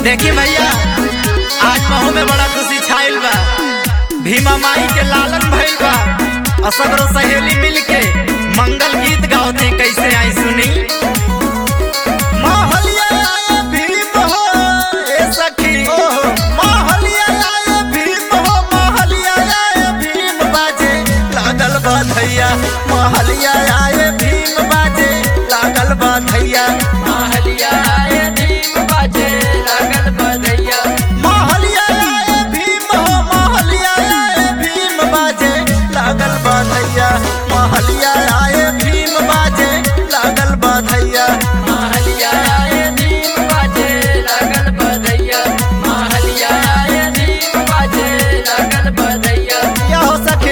देखी भैया आज महू में बड़ा खुशी छाइल बा भीमा माई के लालन भइल बा और सगरो सहेली मिल के मंगल गीत गावते कैसे आई सुनी महलिया आए भीम हो ए सखी महलिया आए भीम हो महलिया आए भीम बाजे लागल बा धैया महलिया आए भीम बाजे लागल बा धैया महलिया आए भीम बाजे लागल बधैया महलिया आए भीम हो महलिया आए भीम बाजे लागल बधैया महलिया आए भीम बाजे लागल बधैया महलिया आए भीम बाजे लागल बधैया महलिया आए भीम बाजे लागल बधैया या हो सखी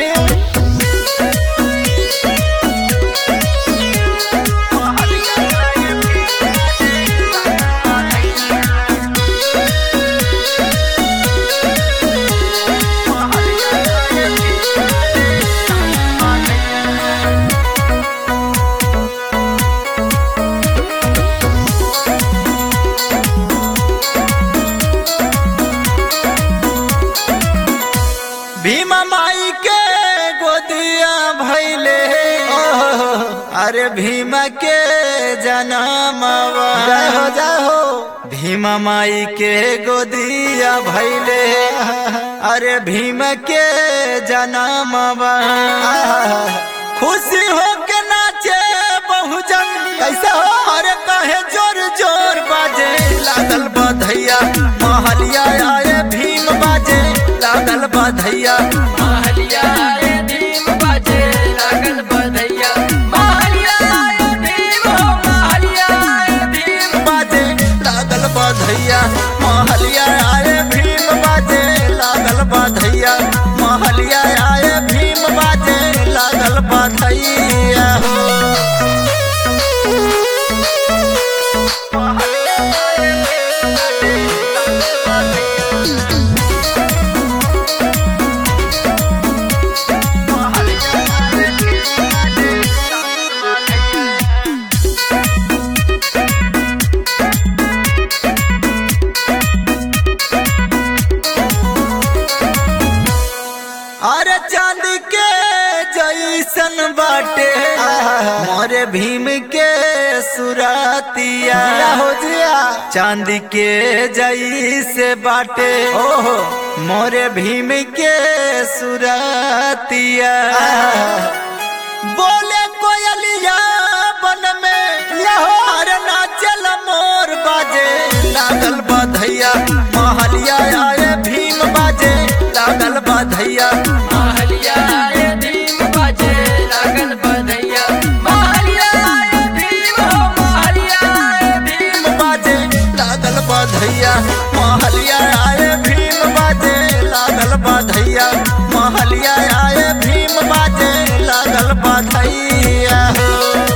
भीमा माई के गोदिया भैले अरे भीमा के जनमवा जय हो जय हो भीमा माई के गोदिया भैले अरे भीम के जनमवा खुशी हो के नाचे बहुजन कैसे हो अरे कहे जोर जोर बाजे लागल बधैया महलिया आए भीम बाजे लागल बधैया महलिया आए भीम बाजे लागल बधैया महलिया आए भीम हो महलिया आए भीम बाजे लागल बधैया महलिया आए भीम बाजे लागल बधैया महलिया आए भीम बाजे लागल बधैया हो अरे चांदी के जैसन बाटे मोरे भीम के सुरातिया हो जिया चांदी के जैसे बाटे ओहो मोरे भीम के सुरातिया बोले कोयलिया बन में लहर नाचल मोर बाजे लागल बधैया महलिया आए भीम बाजे लागल बधैया महलिया आए भीम बाजे लागल बधैया महलिया आए भीम हो महलिया आए भीम भीम बाजे लागल बधैया महलिया आए भीम बाजे लागल बधैया महलिया आए भीम बाजे लागल बधैया हो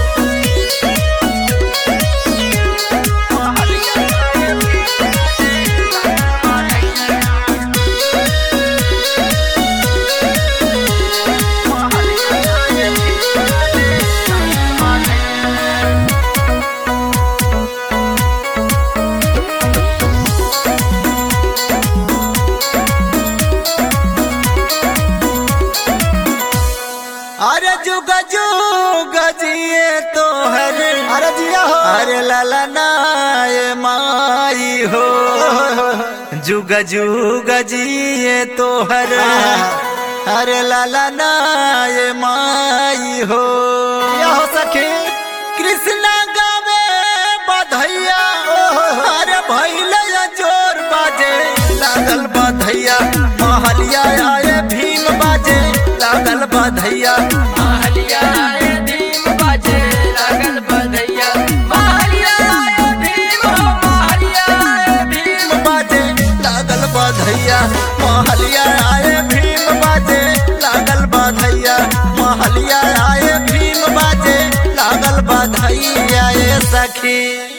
अरे जुग जुग जिए तो हर अरे जिया हो अरे लाला नाय माई हो जुग जुग जिए तो हर अरे लाला नाय माई हो या हो सखी कृष्णा गावे बधैया अरे भैले जोर बाजे लागल बधैया महलिया आए भीम बाजे लागल बधैया महलिया आए भीम बाजे लागल बधैया महलिया आए भीम हो महलिया आए भीम बाजे लागल बधैया महलिया आए भीम बाजे लागल बधैया महलिया आए भीम बाजे लागल बधैया ए सखी